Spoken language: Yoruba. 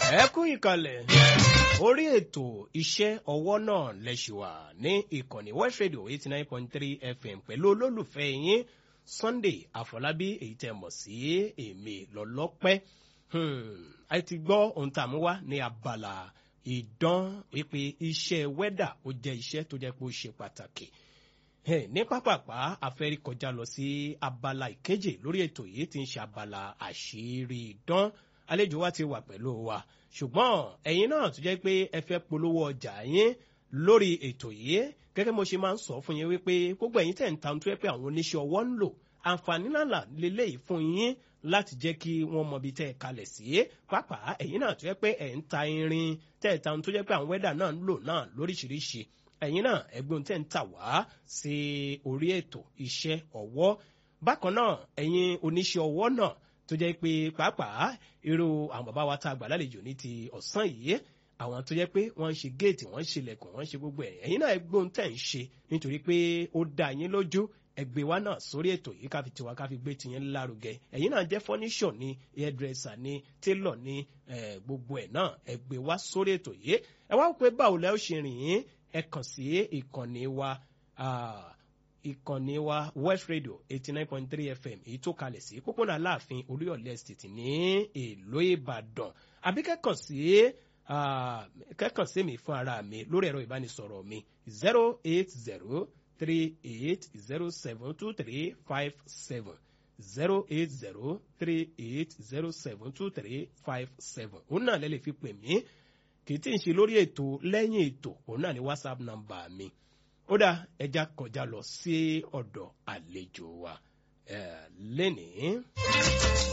ẹ kú ìkàlẹ̀ orí ètò iṣẹ́ ọwọ́ náà lẹ́ṣùwà ní ìkànnì west radio eighty nine point three fm pẹ̀lú olólùfẹ́ yín sunday àfọlábí èyí tẹ́ mọ̀ sí èmi lọ́lọ́pẹ́ a ti gbọ́ ohun tá a mú wá ní abala ìdán wípé iṣẹ́ wẹ́dà ó jẹ́ iṣẹ́ tó jẹ́ pé ó ṣe pàtàkì ní pápápá afẹ́rí kọjá lọ sí abala ìkeje lórí ètò yìí tí ń ṣe abala àṣírí ìdán àlejò wa ti wà pẹ̀lú wa ṣùgbọ́n ẹ̀yin náà tó jẹ́ pé ẹ fẹ́ polówó ọjà yín lórí ètò yìí gẹ́gẹ́ mo ṣe máa ń sọ fún yín wípé gbogbo ẹ̀yin tẹ̀ ń ta tó yẹ pé àwọn oníṣẹ́ ọwọ́ ń lò àǹfààní ńlá lélẹ́yìí fún yín láti jẹ́ kí wọ́n mọ ibi tẹ́ ẹ kalẹ̀ sí pàápàá ẹ̀yin náà tó yẹ pé ẹ̀ ń ta irin tẹ́ ẹ̀ ta tó jẹ́ pé àwọn wẹ́dà náà ń lò náà lóríṣiríṣi ẹ̀yin náà ẹgbẹ́ tẹ́ ń tà wá sí orí ètò iṣẹ́ ọwọ́ bákan náà ẹ̀yin oníṣẹ́ ọwọ́ náà tó jẹ́ pé pàápàá irú àwọn bàbá wa tá a gbà lálejò ní ti ọ̀sán yìí àwọn tó jẹ́ pé wọ́n ń ṣe géètì wọ́n ń ṣe ilẹ̀kùn wọ́n ń ṣe gbogbo ẹ̀ ẹ̀yin náà ẹgbẹ́ tẹ́ ń ṣe nítorí pé ó dá yín lójú ẹgbẹ́ wa náà sórí ètò yìí ká fi tiwa ká fi gbé tiyín lárugẹ ẹ̀yin náà jẹ́ fọ́níṣọ̀ ni hairdresser ni tailor ni gbogbo ẹ̀ náà ẹgbẹ́ wa sórí ètò yìí ẹ wá pé báwo lẹ́ ó ṣe rìn yín ẹ kàn sí ìkànnì wa ìkànnì wa west radio eighty nine point three fm èyí tó kalẹ̀ sí pópónà aláàfin oríọ̀lẹ̀ estate ní èlò ìbàdàn àbí kẹ́kàn sí kẹ́kàn sí mi fún ara mi lórí ẹ̀rọ ìbánisọ̀rọ̀ mi zero eight zero three eight zero seven two three five seven zero eight zero three eight zero seven two three five seven òun náà lè lè fi pè mí kì í tí ń ṣe lórí ètò lẹ́yìn ètò òun náà ní whatsapp number mi ó dá ẹja kọjá lọ sí ọ̀dọ̀ àlejò wa lẹ́nìí.